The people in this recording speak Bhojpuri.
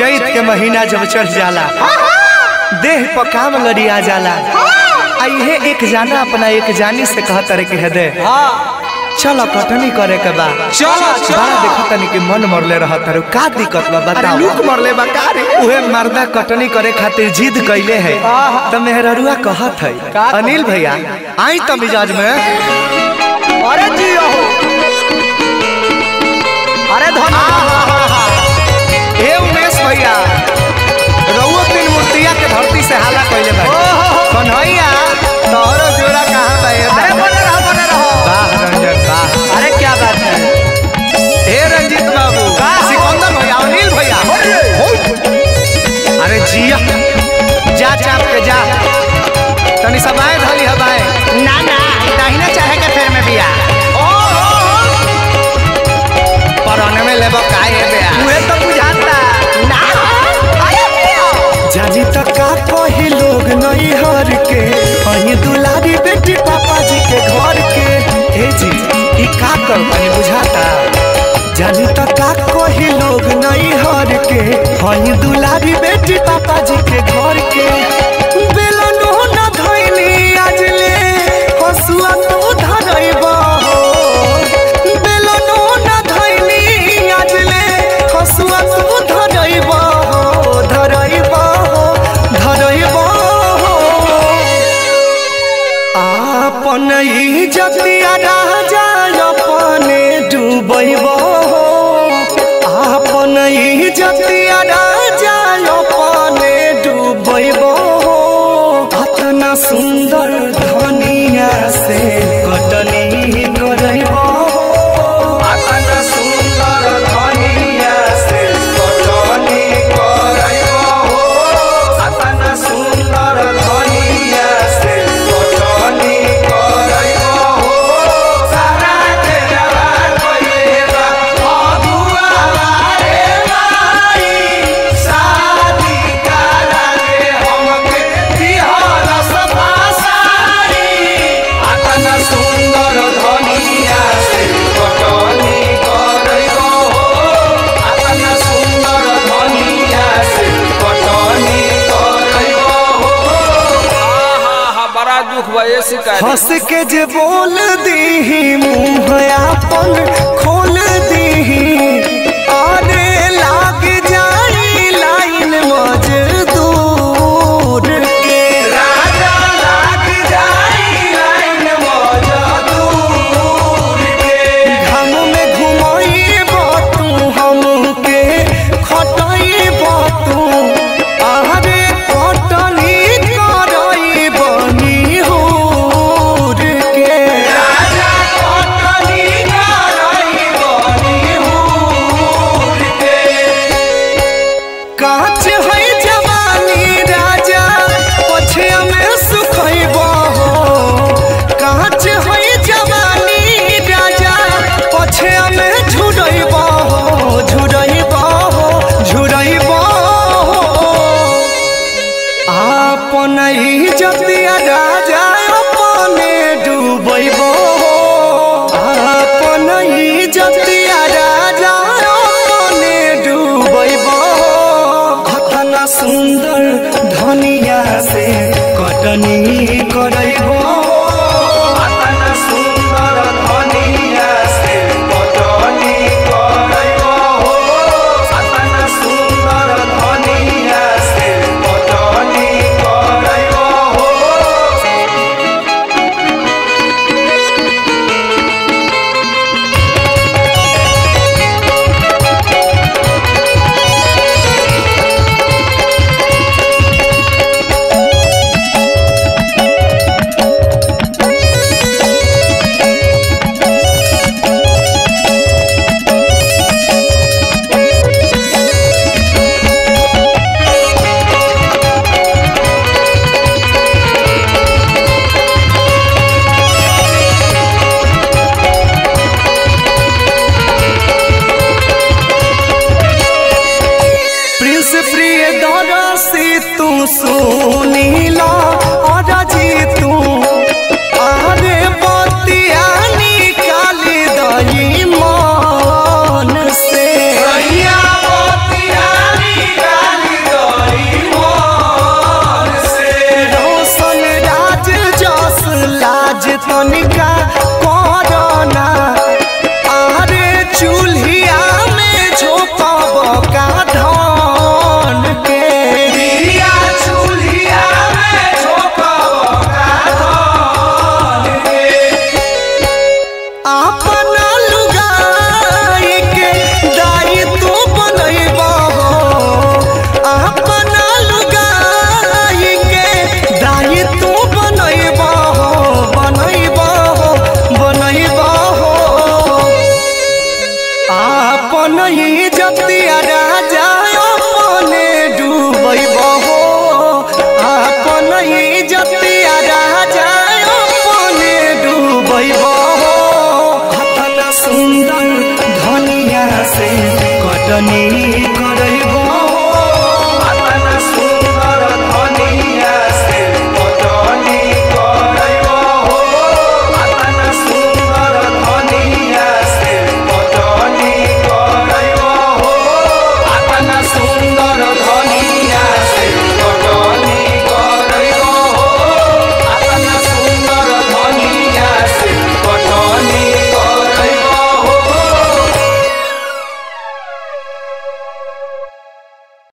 चैत के महीना जब चढ़ जाला देह पर काम लड़िया जाला आ इहे एक जाना अपना एक जानी से कहत रे के हदे चलो कटनी करे के बा चलो, चलो। बड़ा देखत तनी कि मन मरले रहत रे का दिक्कत बा बताओ लुक मरले बा का रे उहे मर्दा कटनी करे खातिर जिद कइले है त मेहररुआ कहत है अनिल भैया आई त मिजाज में अरे जी हो अरे धन ए उमेश भैया रउआ तीन मूर्तिया के धरती से हाला कइले बा कन्हैया तोहरो जोड़ा कहां बा ए अरे दादा? बने रहो बने रहो वाह रंजन वाह अरे क्या बात है हे रंजीत बाबू सिकंदर भैया अनिल भैया अरे जिया जा चाप के जा तनी सब आए धली हवाए ना ना दाहिने चाहे के फेर में बिया परने में लेबो काहे बे मुहे तो बुझाता ना अरे पियो जानी त का कही लोग नहीं हर के अही दुलारी बेटी पापा जी के घर के हे जी ई का कर पानी बुझाता जानी त का कही लोग नहीं हर के अही दुलारी बेटी पापा जी के घर के बेलनो न धइली आज ले हसुआ तो धरइबा बेलनो न धइली आज ले हसुआ तो धरइबा धरइबा धरइबा आपन इज्जतिया राजा अपने डूबैब आपन इज्जतिया राजा अपने डूबैब अतना सुंदर धनिया से कटनी करैब अतना सुंदर धनिया से कटनी करैब अतना सुंदर धनिया से कटनी करैब सारा के जवान कइलेबा अगुआ रे माई शादी करा रे हमके बिहार सभा सारी अतना सुंदर धनिया से कटनी करैब अतना सुंदर धनिया से कटनी करैब बड़ा दुख बा ये शिकायत हंस के जे बोल दीही मुंह आपन खोल दीही अरे लाग जाई लाइन मजदूर के राजा लाग जाई लाइन मजदूर के घम में घुमाई तू हमके खटाई तू अरे कटनी करई बनी हूर के राजा कटनी करई बनी हूर के काच है जवानी राजा पछे में सुखैब काच है जवानी राजा पछे में झुरैब झुरैब झुरैब आपन इज्जतिया राजा अपने डूबैब आपन इज्जतिया राजा अपने डूबैब अतना सुंदर धनिया से कटनी करैब अतना सुंदर धनिया से कटनी करैब अतना सुंदर धनिया से कटनी करैब प्रिंस प्रिय दरसी तू सुनीला अरजी तू अरे बतिया निकाली दही मन से बतिया निकाली हमनी